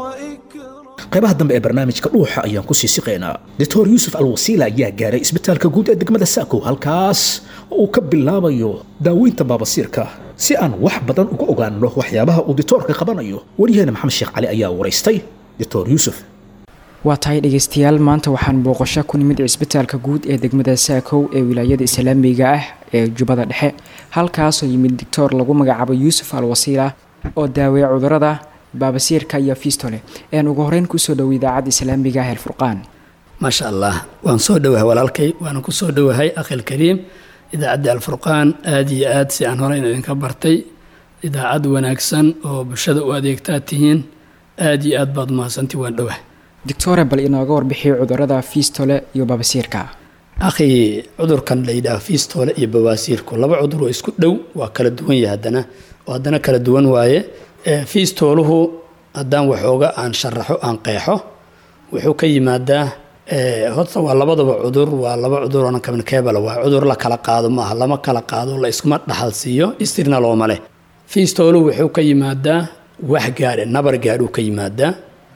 qaybaha dambe ee barnaamijka dhuuxa ayaan ku sii siqaynaa doctor yuusuf alwasiila ayaa gaaray isbitaalka guud ee degmada saakow halkaas oo uu ka bilaabayo daaweynta baabasiirka si aan wax badan uga ogaanno waxyaabaha uu ditoorka qabanayo waryaheena maxamed sheekh cali ayaa waraystay doctor yuusuf waa tahay dhegaystayaal maanta waxaan booqasho ku nimid cisbitaalka guud ee degmada saakow ee wilaayada islaamiga ah ee jubbada dhexe halkaasoo yimid doctor lagu magacaabo yuusuf alwasiila oo daaweeya cudurada baabasiirka iyo fistole een ugu horeyn kusoo dhowo idaacadda islaamiga ah elfurqaan maasha allah waan soo dhowahay walaalkay waana ku soo dhowahay akhil kariim idaacadda alfurqaan aada iyo aad si aan horeyn idinka bartay idaacad wanaagsan oo bulshada u adeegtaa tihiin aada iyo aad baad mahadsanti waan dhowahay doctore bal inooga warbixiyo cudurada fistole iyo baabasiirka akhi cudurkan la yidhaaho fistole iyo bawaasiirku laba cudur oo isku dhow waa kala duwan yahay haddana oo haddana kala duwan waaye fiistooluhu haddaan waxooga aan sharaxo aan qeexo wuxuu ka yimaadaa horta waa labadaba cudur waa laba cudur oonan communicable waa cudur la kala qaado maaha lama kala qaado la iskuma dhaxal siiyo istirna looma leh fiistooluhu wuxuu ka yimaadaa wax gaadhe nabar gaadhuu ka yimaadaa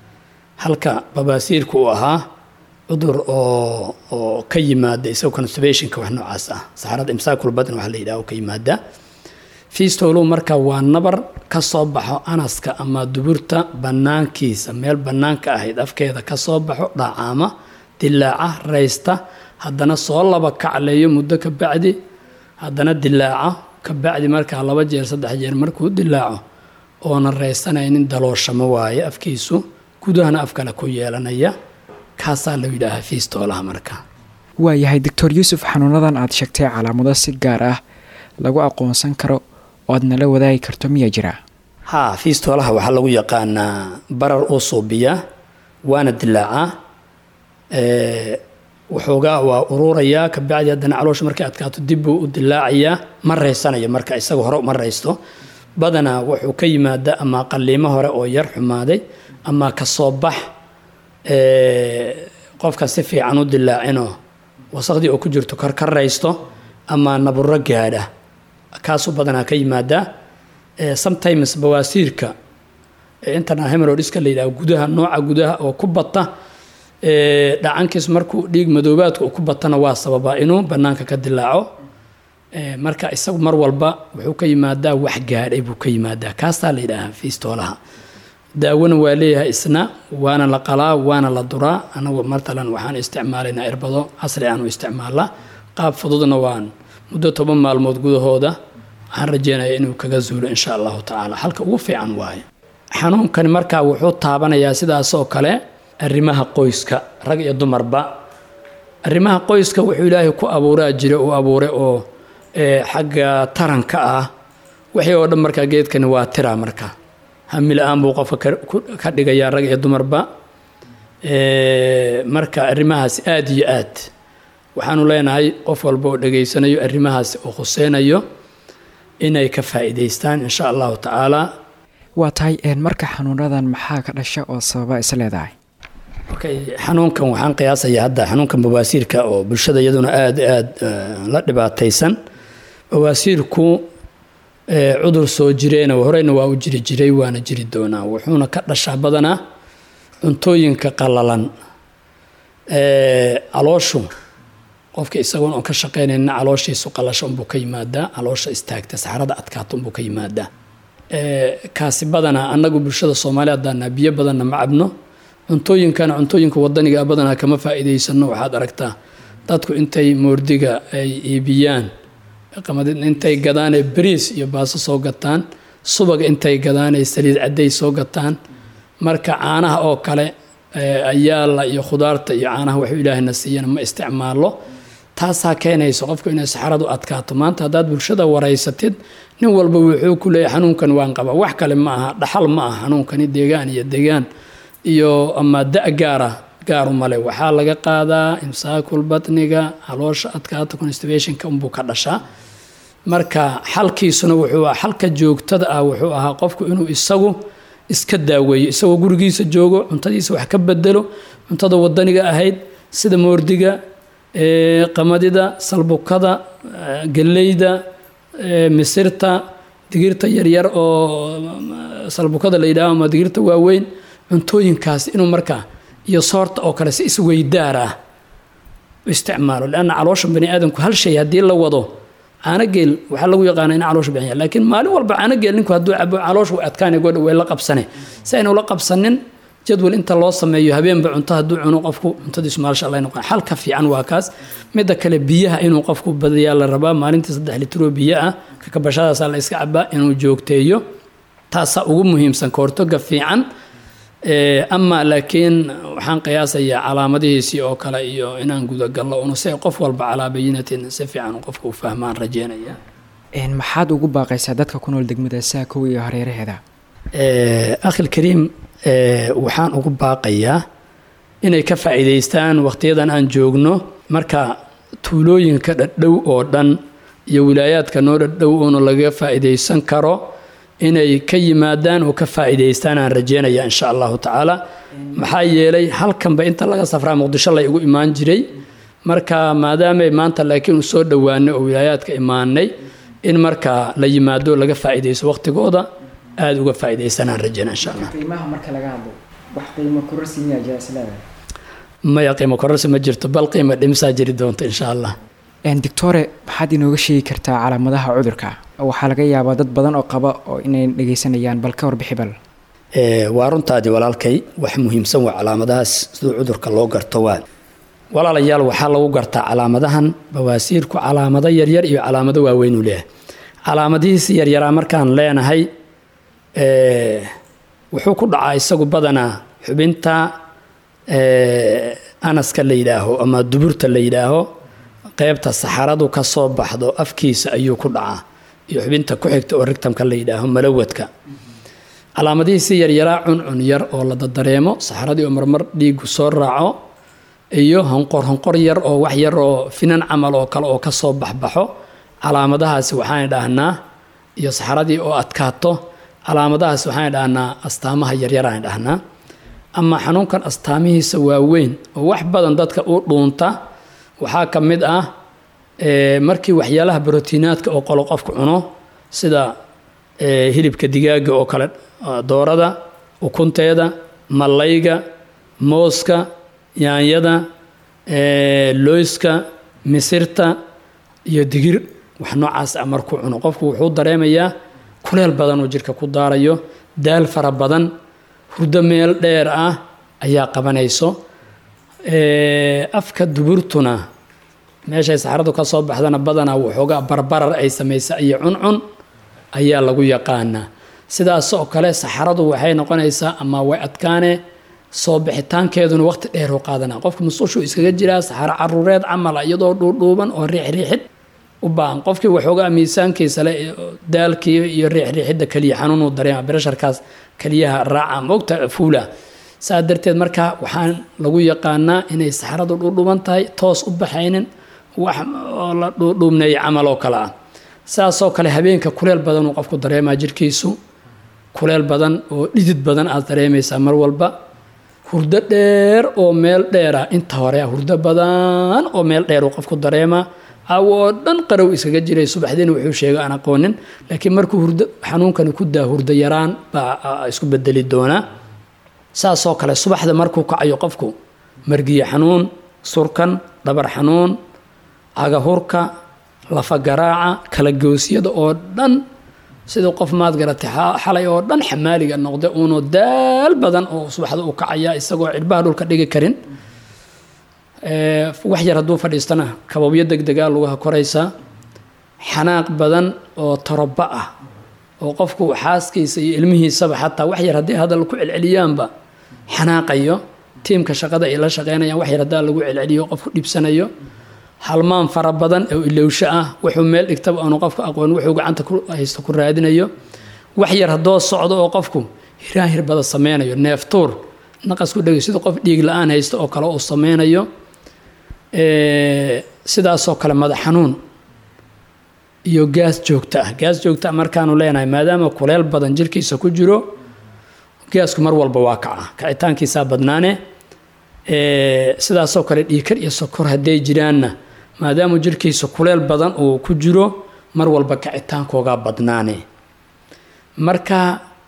halka babaasiirku uu ahaa cudur oo oo ka yimaada isagoo constibationka wax noocaas ah saxarada imsaakul badn waxa la yidhaha ka yimaadaa fiistolu marka waa nabar ka soo baxo anaska ama duburta bannaankiisa meel bannaanka ahayd afkeeda ka soo baxo dhacaama dilaaca raysta haddana soo laba kacleeyo muddo ka bacdi haddana dilaaca ka bacdi markaa laba jeer saddex jeer markuu dilaaco oonan raysanaynin dalooshamo waaye afkiisu gudahana af kale ku yeelanaya kaasaa la yidhaahaa fiistoolaha marka waayahay doctor yuusuf xanuunadan aad sheegtay calaamado si gaar ah lagu aqoonsan karo oo aad nala wadaagi karto miyaa jira haa fiistoolaha waxaa lagu yaqaanaa barar uu suubiyaa waana dilaacaa waxoogaa waa uruurayaa kabacdi haddana caloosha markay adkaato dibbuu u dilaacayaa ma raysanayo marka isaga hore ma raysto badanaa wuxuu ka yimaadaa ama qaliimo hore oo yar xumaaday ama kasoo bax qofka si fiican u dilaacinoo wasaqdii oo ku jirto kor ka raysto ama naburo gaadha kaasuu badanaa ka yimaadaa sometimes bawaasiirka internal hemerodiska la yidhaho gudaha nooca gudaha oo ku bata dhacankiis markuu dhiig madoobaadka uu ku batana waa sababaa inuu bannaanka ka dilaaco marka isagu mar walba wuxuu ka yimaadaa wax gaadhay buu ka yimaadaa kaasaa la yidhaahaa fiistoolaha daawona waa leeyahay isna waana la qalaa waana la duraa anagu matalan waxaan isticmaalaynaa irbado casri aanu isticmaalaa qaab fududna waan muddo toban maalmood gudahooda waxaan rajeynaya inuu kaga zuulo insha allahu tacaala halka ugu fiican waaye xanuunkani markaa wuxuu taabanayaa sidaasoo kale arrimaha qoyska rag iyo dumarba arrimaha qoyska wuxuu ilaahay ku abuuraa jira uu abuuray oo xagga taranka ah wixii oo dhan markaa geedkani waa tira marka hamila-aan buu qofka ka dhigayaa rag iyo dumarba marka arrimahaas aada iyo aad waxaanu leenahay qof walba oo dhegaysanayo arrimahaas oo khuseynayo inay ka faa'iidaystaan insha allahu tacaala waa tahay marka xanuunadan maxaa ka dhasha oo sababa is leedahay okay xanuunkan waxaan qiyaasayaa hadda xanuunkan bawaasiirka oo bulshada iyaduna aada aada la dhibaataysan bawaasiirku cudur soo jireena horeyna waa u jiri jiray waana jiri doonaa wuxuuna ka dhashaa badanaa cuntooyinka qalalan calooshu qofka isagoon oon ka shaqaynayna calooshiisu qalasho unbuu ka yimaadaa caloosha istaagta saxarada adkaata unbuu ka yimaadaa kaasi badanaa annagu bulshada soomaaliya haddaanaa biyo badanna ma cabno cuntooyinkana cuntooyinka wadaniga badanaa kama faa'iidaysano waxaad aragtaa dadku intay moordiga ay iibiyaan intay gadaanay bariis iyo baaso soo gataan subaga intay gadaanay saliid cadday soo gataan marka caanaha oo kale ayaala iyo khudaarta iyo caanaha waxuu ilaahayna siiyana ma isticmaalo taasaa keenaysa qofku inay saxaradu adkaato maanta haddaad bulshada waraysatid nin walba wuxuu ku leeyahy xanuunkan waan qabaa wax kale ma aha dhaxal ma aha xanuunkani deegaan iyo deegaan iyo ama da' gaara gaaru male waxaa laga qaadaa imsaakul batniga caloosha adkaata constibationka unbuu ka dhashaa marka xalkiisuna wuxuu ah xalka joogtada ah wuxuu ahaa qofku inuu isagu iska daaweeyo isagoo gurigiisa joogo cuntadiisa wax ka bedelo cuntada wadaniga ahayd sida moordiga qamadida salbukada geleyda misirta digirta yaryar oo salbukada la yidhaaho ama digirta waaweyn cuntooyinkaas inuu markaa iyo soorta oo kale si isweydaar ah u isticmaalo leanna caloosha bani aadamku hal shay haddii la wado caanogeel waxaa lagu yaqaana in caloosha bixiya laakiin maalin walba caanogeel ninku hadduu cabo caloosha way adkaanay godha way la qabsane si aynu la qabsanin jadwal inta loo sameeyo habeenba cunto hadduu cuno qofku cuntadiisu maasha allah noqon xalka fiican waa kaas midda kale biyaha inuu qofku badiyaa la rabaa maalintii saddex litroo biyo ah kakabashadaasaa la iska cabaa inuu joogteeyo taasaa ugu muhiimsan kahortoga fiican ama laakiin waxaan qiyaasayaa calaamadihiisii oo kale iyo inaan gudagallo unu si qof walba calaa bayinatin si fiican qofka u fahmaan rajeynaya maxaad ugu baaqaysaa dadka ku nool degmada saakow iyo hareeraheeda akhil kariim waxaan ugu baaqayaa inay ka faa'iidaystaan wakhtiyadan aan joogno marka tuulooyinka dhadhow oo dhan iyo wilaayaadka noo dhadhow oona laga faa'iidaysan karo inay ka yimaadaan oo ka faa'iidaystaan aan rajeynaya insha allahu tacaala maxaa yeelay halkanba inta laga safraa muqdisho la igu imaan jiray marka maadaamay maanta laakiin u soo dhowaanay oo wilaayaadka imaanay in marka la yimaado laga faa'iidaysto waqtigooda aada uga faa'iidaystaan aan rajeyna insha allah qiimaha marka laga hadlo wax qiimo kororsi miyaa jira isleedahay maya qiimo kororsi ma jirto bal qiimo dhimisaa jiri doonta insha allah doctore maxaad inooga sheegi kartaa calaamadaha cudurka waxaa laga yaabaa dad badan oo qaba oo inay dhegaysanayaan bal ka warbixi bal waa runtaadii walaalkay wax muhiimsan waa calaamadahaas siduu cudurka loo garto waa walaalayaal waxaa lagu gartaa calaamadahan bawaasiirku calaamado yaryar iyo calaamado waaweynuu leeyahay calaamadihiisi yaryaraa markaan leenahay wuxuu ku dhacaa isagu badanaa xubinta anaska la yidhaaho ama duburta la yidhaaho qeybta saxaradu ka soo baxdo afkiisa ayuu ku dhacaa iyo xubinta ku xigta oo rigtamka la yidhaaho malawadka calaamadihiisi yaryaraa cuncun yar oo la dadareemo saxaradii oo marmar dhiigu soo raaco iyo honqor honqor yar oo wax yar oo finan camal oo kale oo kasoo baxbaxo calaamadahaasi waxaan dhahnaa iyo saxaradii oo adkaato calaamadahaas waxaan dhahnaa astaamaha yaryaraan dhahnaa ama xanuunkan astaamihiisa waaweyn oo wax badan dadka u dhuunta waxaa ka mid ah markii waxyaalaha brotiinaadka oo qolo qofku cuno sida hilibka digaaga oo kale doorada ukunteeda mallayga mooska yaanyada looyska misirta iyo digir wax noocaas ah markuu cuno qofku wuxuu dareemayaa kuleel badan oo jirka ku daarayo daal fara badan hurdo meel dheer ah ayaa qabanayso afka duburtuna meeshay saxaradu ka soo baxdana badanaa waxoogaa barbarar ay samaysa iyo cuncun ayaa lagu yaqaanaa sidaas oo kale saxaradu waxay noqonaysaa ama way adkaane soo bixitaankeeduna waqti dheer u qaadanaa qofka musushuu iskaga jiraa saxaro caruureed camala iyadoo dhuudhuuban oo riixriixid u baahan qofkii waxoogaa miisaankiisa le daalkii iyo riixriixidda keliya xanuunuu dareema biresharkaas keliyaha raaca moogta fuula saa darteed marka waxaan lagu yaqaanaa inay saxaradu dhuudhuuban tahay toos u baxaynin wax oo la dhuudhuubneeya camal oo kale ah sidaasoo kale habeenka kuleel badan uu qofku dareemaa jirkiisu kuleel badan oo dhidid badan aad dareemaysaa mar walba hurdo dheer oo meel dheera inta hore hurdo badan oo meel dheer uu qofku dareemaa caawo oo dhan qarow iskaga jiray subaxdiina wuxuu sheegay aan aqoonin laakiin markuu hurdo xanuunkani ku daa hurdo yaraan baa isku bedeli doonaa saasoo kale subaxda markuu kacayo qofku margiye xanuun surkan dhabar xanuun cagahurka lafa garaaca kala goosyada oo dhan siduu qof maad garatay xalay oo dhan xamaaliga noqda uunu daal badan oo subaxda u kacaya isagoo cirbaha dhulka dhigi karin wax yar hadduu fadhiistana kababyo degdegaa lugaha koraysaa xanaaq badan oo toroba ah oo qofku xaaskiisa iyo ilmihiisaba xataa wax yar haddii hadal ku celceliyaanba xanaaqayo tiimka shaqada ay la shaqeynayaan wax yar haddaa lagu celceliyo qofku dhibsanayo halmaan fara badan oo ilowsho ah wuxuu meel dhigtaba aanu qofku aqoon wuxuu gacanta ku haysto ku raadinayo wax yar haddoo socdo oo qofku hiraan hirbada sameynayo neeftuur naqas ku dhegay sida qof dhiig la-aan haysto oo kale uu sameynayo sidaasoo kale madax xanuun iyo gaas joogto ah gaas joogto ah markaanu leenahay maadaama kuleel badan jirkiisa ku jiro gaasku mar walba waa kaca kacitaankiisaa badnaane sidaasoo kale dhiikar iyo sokor hadday jiraanna maadaama jirkiisa kuleel badan uu ku jiro mar walba kacitaankoogaa badnaane marka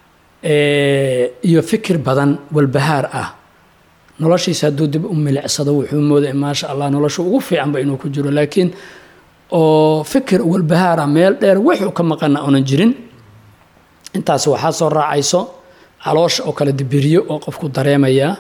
iyo fikir badan walbahaar ah noloshiisa hadduu dib u milicsado wuxuu mooday maasha allah nolosha ugu fiicanba inuu ku jiro laakiin oo fikir walbahaara meel dheer wuxuu ka maqana oonan jirin intaas waxaa soo raacayso caloosha oo kale dibiriyo oo qofku dareemayaa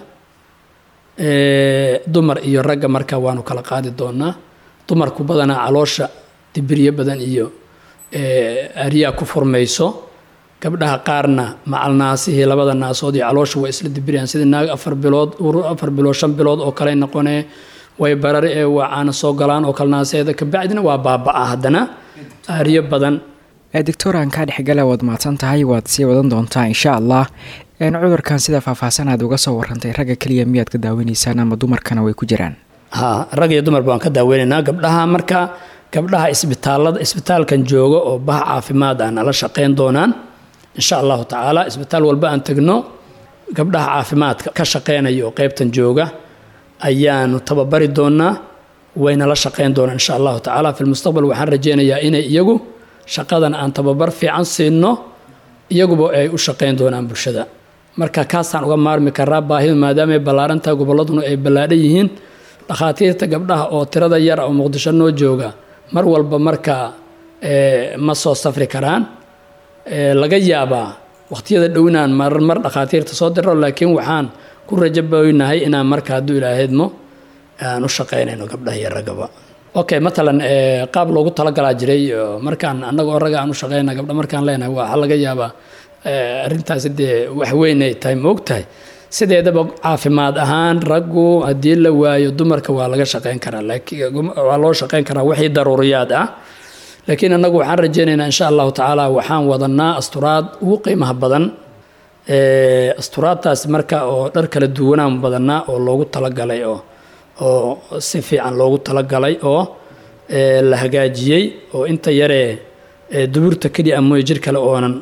dumar iyo ragga marka waanu kala qaadi doonaa dumarku badanaa caloosha dibiryo badan iyo aryaa ku furmayso gabdhaha qaarna macalnaasihii labada naasood iyo caloosha way isla dibirayaan sidii naag afar bilood afar bilood shan bilood oo kale noqonee way barari ee wacaana soo galaan oo kale naaseeda kabacdina waa baaba-a haddana aariyo badan doctor aan kaa dhexgala waad mahadsan tahay waad sii wadan doontaa insha allah cudurkan sida faahfaahsan aad uga soo warantay ragga keliya miyaad ka daaweneysaan ama dumarkana way ku jiraan ha rag iyo dumar baan ka daaweynaynaa gabdhaha marka gabdhaha isbitaalada isbitaalkan jooga oo baha caafimaad ah nala shaqeyn doonaan insha allahu tacaala isbitaal walba aan tegno gabdhaha caafimaadka ka shaqeynaya oo qeybtan jooga ayaanu tababari doonaa wayna la shaqeyn doonaan insha allahu tacaala fi lmustaqbal waxaan rajeynayaa inay iyagu shaqadan aan tababar fiican siino iyaguba ay u shaqeyn doonaan bulshada marka kaasaan uga maarmi karaa baahidu maadaama ay ballaarantahay gobolladuna ay ballaadhan yihiin dhakhaatiirta gabdhaha oo tirada yar oo muqdisho noo jooga mar walba marka ma soo safri karaan laga yaabaa waqtiyada dhow inaan marmar dhakhaatiirta soo diro laakiin waxaan ku rajaboynahay inaan marka hadduu ilaahaydmo aan u shaqeynayno gabdhaha iyo raggaba okay matalan qaab loogu talagalaa jiray markaan annagoo ragga aan u shaqeyna gabdha markaan leenahay waxaa laga yaabaa arrintaasi dee wax weyn ay tahay ma og tahay sideedaba caafimaad ahaan raggu haddii la waayo dumarka waa laga shaqeyn karaa waa loo shaqeyn karaa wixii daruuriyaad ah laakiin annagu waxaan rajeynaynaa insha allahu tacaala waxaan wadanaa asturaad ugu qiimaha badan asturaadtaas marka oo dhar kala duwanaan badanaa oo loogu talagalay oo oo si fiican loogu talagalay oo la hagaajiyey oo inta yaree duburta keliya amooye jir kale oonan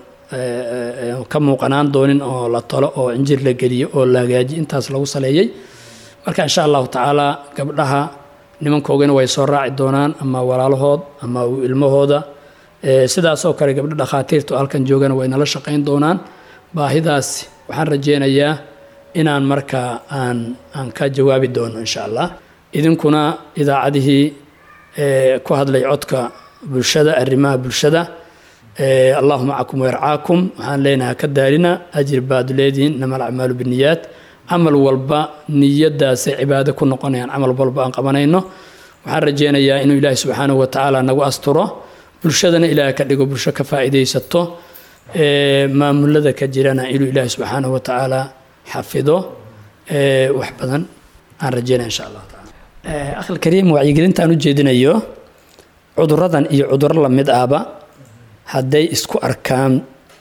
ka muuqanaan doonin oo la talo oo injir la geliyo oo la hagaajiyo intaas lagu saleeyey marka insha allahu tacaala gabdhaha nimankoogana way soo raaci doonaan ama walaalahood ama ilmahooda sidaasoo kale gabdho dhakhaatiirtu halkan joogana way nala shaqayn doonaan baahidaas waxaan rajeynayaa inaan markaa aan aan ka jawaabi doono insha allah idinkuna idaacadihii ku hadlay codka bulshada arrimaha bulshada allahu macakum wayarcaakum waxaan leenahay ka daalina ajir baad leedihiin inama alacmaalu biniyaat camal walba niyadaasay cibaado ku noqonayaan camal walba aan qabanayno waxaan rajeynayaa inuu ilaahi subxaanahu watacaala nagu asturo bulshadana ilaah ka dhigo bulsho ka faa'iidaysato maamulada ka jirana inuu ilaahi subxaanahu watacaala xafido wax badan aan rajeynaya insha allah taala akhil kariim wacyigelinta aan u jeedinayo cuduradan iyo cuduro lamid ahba hadday isku arkaan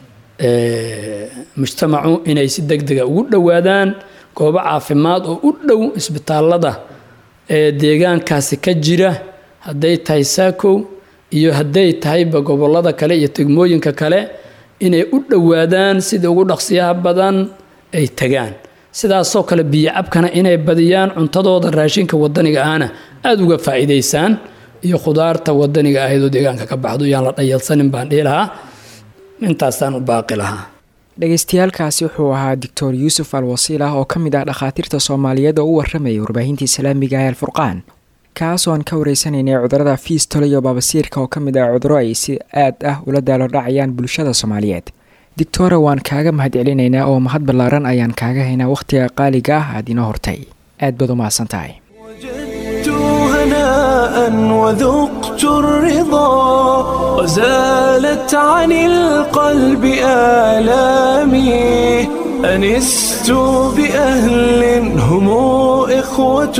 mujtamacu inay si deg dega ugu dhowaadaan goobo caafimaad oo u dhow isbitaalada ee deegaankaasi ka jira hadday tahay saakow iyo hadday tahayba gobolada kale iyo tegmooyinka kale inay u dhowaadaan sida ugu dhaqsiyaha badan ay tagaan sidaasoo kale biyo cabkana inay badiyaan cuntadooda raashinka wadaniga ahna aada uga faa'iidaysaan iyo khudaarta wadaniga ahaydoo deegaanka ka baxdo yaan la dhayalsanin baan dhihi lahaa intaasaan u baaqi lahaa dhagaystayaalkaasi wuxuu ahaa doctor yuusuf al wasiilah oo ka mid ah dhakhaatiirta soomaaliyeed oo u warramayay warbaahinta islaamiga ee alfurqaan kaasoo aan ka wareysanaynay cudurada fiistol iyo baabasiirka oo ka mid ah cuduro ay si aad ah ula daalodhacayaan bulshada soomaaliyeed doctora waan kaaga mahad celinaynaa oo mahad ballaaran ayaan kaaga haynaa wakhtiga qaaliga ah aad inoo hortay aad baad u mahadsan tahay هناء وذقت الرضا وزالت عن القلب آلامي أنست بأهل هم إخوة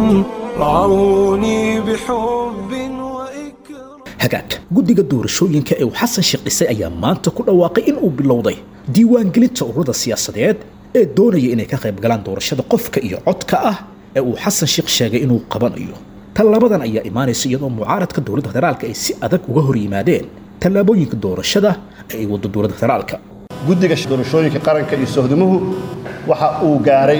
رعوني بحب hagaag guddiga doorashooyinka ee uu xasan sheekh dhisay ayaa maanta ku dhawaaqay in uu bilowday diiwaangelinta ururada siyaasadeed ee doonaya inay ka qayb galaan doorashada qofka iyo codka ah ee uu xasan sheekh sheegay inuu qabanayo tallabadan ayaa imaanaysa iyadoo mucaaradka dowladda federaalka ay si adag uga hor yimaadeen tallaabooyinka doorashada ee ay waddo dowladda federaalka guddiga doorashooyinka qaranka iyo sohdimuhu waxa uu gaaray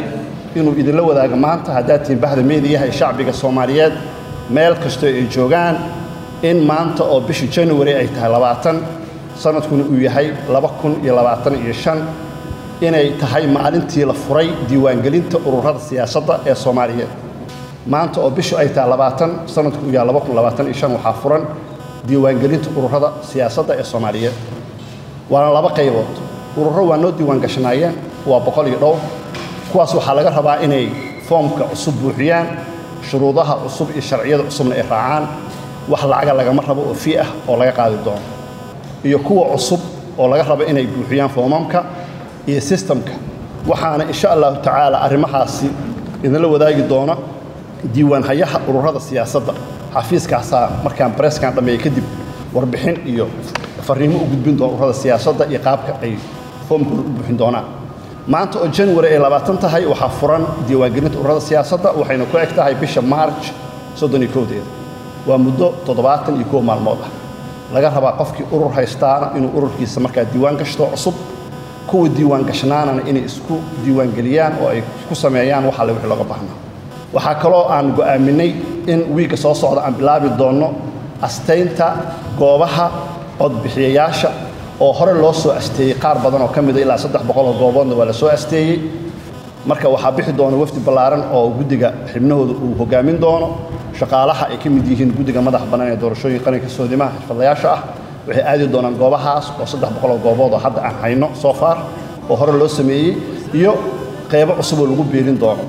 inuu idinla wadaago maanta haddaad tihiin bahda meediyaha ee shacbiga soomaaliyeed meel kastoo ay joogaan in maanta oo bisha january ay tahay labaatan sanadkuna uu yahay laba kun iyo labaatan iyo shan inay tahay maalintii la furay diiwaangelinta ururada siyaasadda ee soomaaliyeed maanta oo bishu ay tahay labaatan sanadku uu yahay laba kun labaatan iyo shan waxaa furan diiwaangelinta ururada siyaasadda ee soomaaliyeed waana laba qaybood ururo waa noo diiwaan gashanaayeen waa boqol iyo dhowr kuwaas waxaa laga rabaa inay foomka cusub buuxiyaan shuruudaha cusub iyo sharciyada cusubna ay raacaan wax lacaga lagama rabo oo fii ah oo laga qaadi doono iyo kuwa cusub oo laga rabo inay buuxiyaan foomamka iyo sistamka waxaana insha allahu tacaala arrimahaasi idinla wadaagi doona diiwaanhayaha ururada siyaasadda xafiiskaasaa markaan bareeskan dhammeeya kadib warbixin iyo fariimo u gudbin doona ururada siyaasadda iyo qaabka ay foomkooda u buuxin doonaan maanta oo january ay labaatan tahay waxaa furan diiwaangelinta ururada siyaasadda waxayna ku eg tahay bisha march soddon iyo kowdeeda waa muddo toddobaatan iyo kow maalmood ah laga rabaa qofkii urur haystaana inuu ururkiisa markaa diiwaan gashto cusub kuwa diiwaan gashnaanana inay isku diiwaangeliyaan oo ay ku sameeyaan wax alle wixii looga baahnaa waxaa kaloo aan go'aaminay in wiigga soo socda aan bilaabi doonno astaynta goobaha codbixiyayaasha oo hore loo soo asteeyey qaar badan oo ka mida ilaa saddex boqoloo gooboodna waa la soo asteeyey marka waxaa bixi doona wafdi ballaaran oo guddiga xibnahooda uu hogaamin doono shaqaalaha ay ka mid yihiin guddiga madax bannaan ee doorashooyin qaranka soodimaha xirfadlayaasha ah waxay aadi doonaan goobahaas oo saddex boqoloo goobood oo hadda aan hayno soo faar oo hore loo sameeyey iyo qeybo cusub oo lagu biirin doono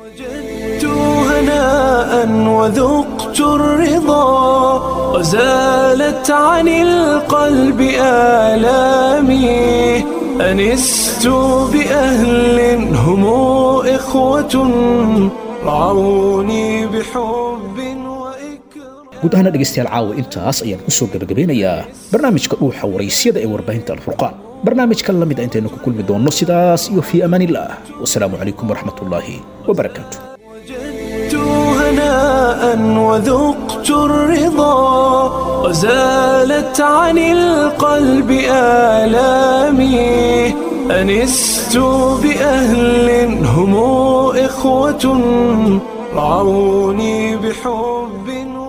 هناء وذقت الرضا وزالت عن القلب آلامي أنست بأهل هم إخوة رعوني بحب guud ahaana dhegaystayaal caawa intaas ayaan ku soo gebagabeynayaa barnaamijka dhuuxa waraysyada ee warbaahinta alfurqaan barnaamijkan la mid a intaynu ku kulmi doonno sidaas iyo fii amaan illah wasalaamu calaykum waraxmat ullaahi wabarakaatu هناء وذقت الرضا وزالت عن القلب آلامي أنست بأهل هم إخوة رعوني بحب